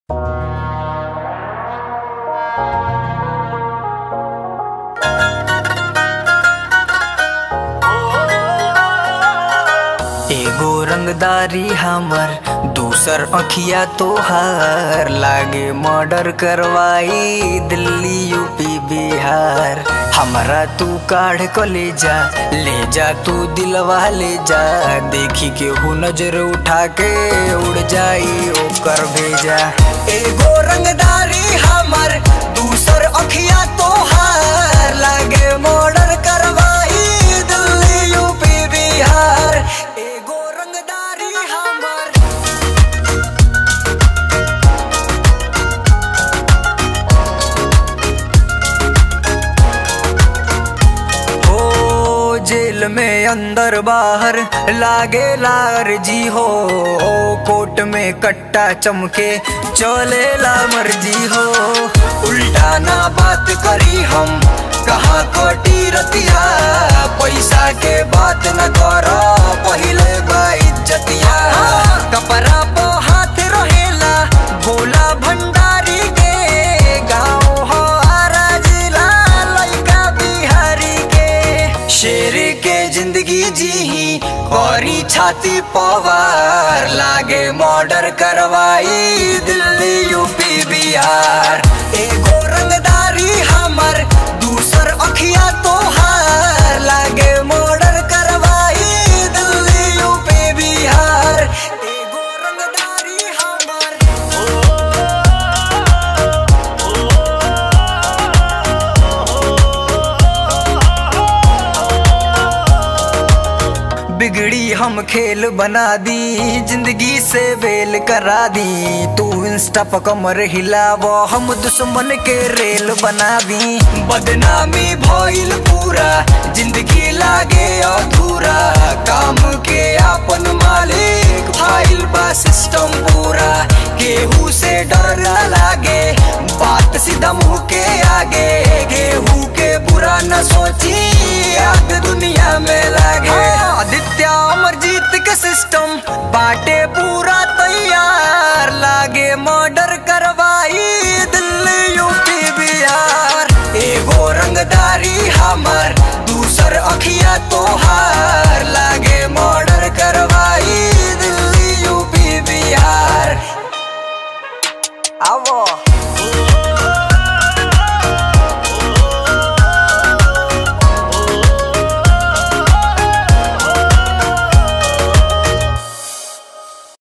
एगो रंगदारी हमर दूसर अखिया तोहार लागे मर्डर करवाई दिल्ली यूपी बिहार हमरा तू काढ़ क ले जा ले जा तू दिलवा ले जा देखी के हु नजर उठा के उड़ जाई ओकर भेजा एगो रंगदारी हमर दूसर अखिया तोहार लागे मर्डर करवाई दिल्ली यूपी बिहार एगो रंगदारी हमर ओ जेल में अंदर बाहर लागे लार जी हो कोट में कट्टा चमके चलेला मर्जी हो उल्टा ना बात करी हम कहाँ कोटी रतिया पैसा के बात न करो पहिले बा इज्जतिया कपड़ा पो हाथ रहेला भोला भंडारी के गाँव हो आरा जिला लइका बिहारी के शेर के जिंदगी जी औरी छाती पवार लागे मर्डर करवाई दिल्ली यूपी बिहार एगो रंगदारी हमर दूसर अखिया तोहार लागे मर्डर करवाई दिल्ली यूपी बिहार एगो रंगदारी हमर बिगड़ी हम खेल बना दी जिंदगी से बेल करा दी तू इंस्टा पर कमर हिलाव हम दुश्मन के रेल बना दी बदनामी भइल पूरा जिंदगी लागे अधूरा काम के अपन मालिक फाइल बा सिस्टम पूरा केहू से डर ना लागे बात सीधा मुंह के आगे केहू के बुरा न सोची आग दुनिया में लागे आदित्य अमरजीत के सिस्टम बाटे पूरा तैयार लागे मर्डर करवाई दिल्ली यूपी बिहार एगो रंगदारी हमर दूसर अखिया तोहार